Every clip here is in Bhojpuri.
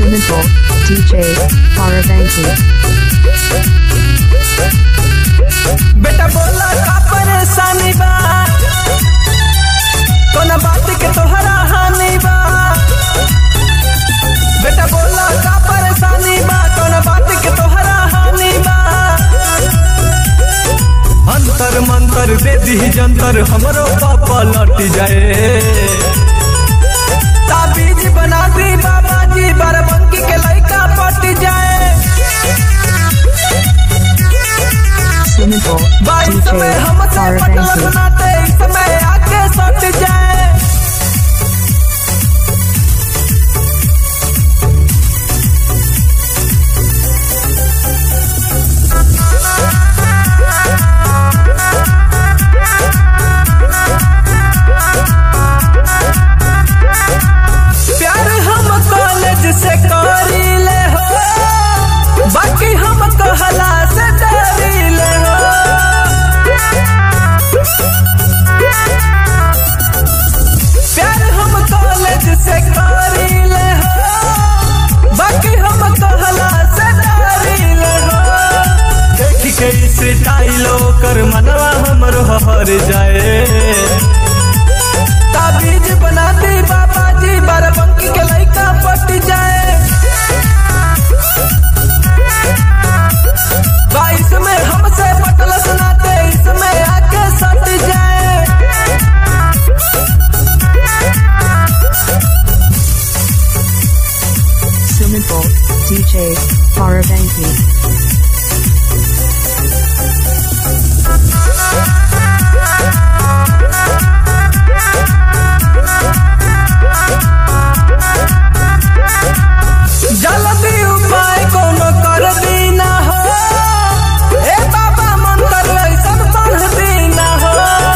Sumipur, DJ, Paravanki. बेटा बोला का परेशानी बा कोना बात के तोहरा हानि बा बेटा बोला का परेशानी बा कोना बात के तोहरा हानि बा अंतर मंतर दे दी जंतर हमरो पापा लट जाए ताबीज बना दी बाबा जी बाराबंकी के लड़का पट जाए Sumipur, बाईस DJ, में हमसे पटल Paravanki. सुनाते इस समय आके सट जाए प्यार हम कॉलेज से करी ले हो बाकी हम कहला से डरी ले हो प्यार हम कॉलेज से करी ले हो बाकी हम कहला से डरी ले हो देख के इस टाइलो कर मनवा हमरो हर जाए ताबीज बना दी बाबा जी बाराबंकी के लड़का पट जाए बाईस में हमसे पटल सुनाते इसमें आके सट जाए Sumipur, DJ, Paravanki. जल्दी उपाय कोनो कर दी ना हो ए बाबा मंत्र ऐसन पढ़ दी ना हो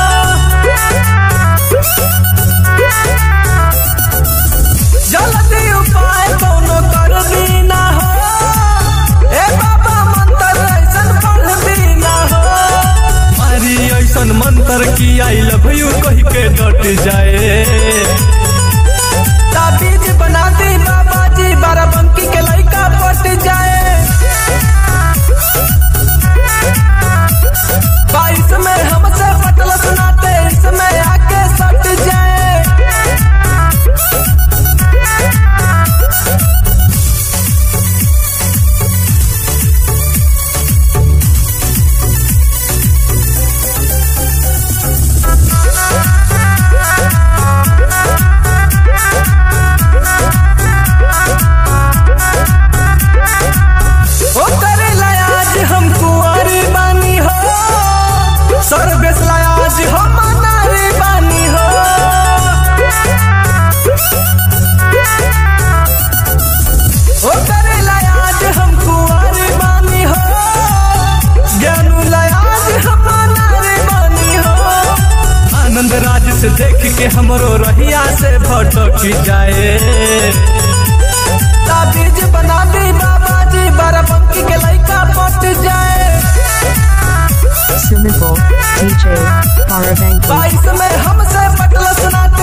जल्दी उपाय कोनो कर दी ना हो ए बाबा मंत्र ऐसन पढ़ दी ना हो मारी ऐसन मंत्र की आई लव यू कह के डट जाए ताबीज बना दी बाबा जी बाराबंकी के लड़का पट जाए बाईस में हमसे पटल सुनाते इसमें आके सट जाए ओ करेला आज हम कुंवारी बानी हो सर्वेश आज हम नारी बानी हो ओ करेला आज हम कुंवारी बानी हो ज्ञानू आज हम नारी बानी हो आनंद राज से देख के हमरो रहिया से भटक जाए ताबीज बना दी बाबा जी बाराबंकी के लड़का पट जाए Sumipur, DJ, Paravanki. बाईस में हमसे पटल सुनाते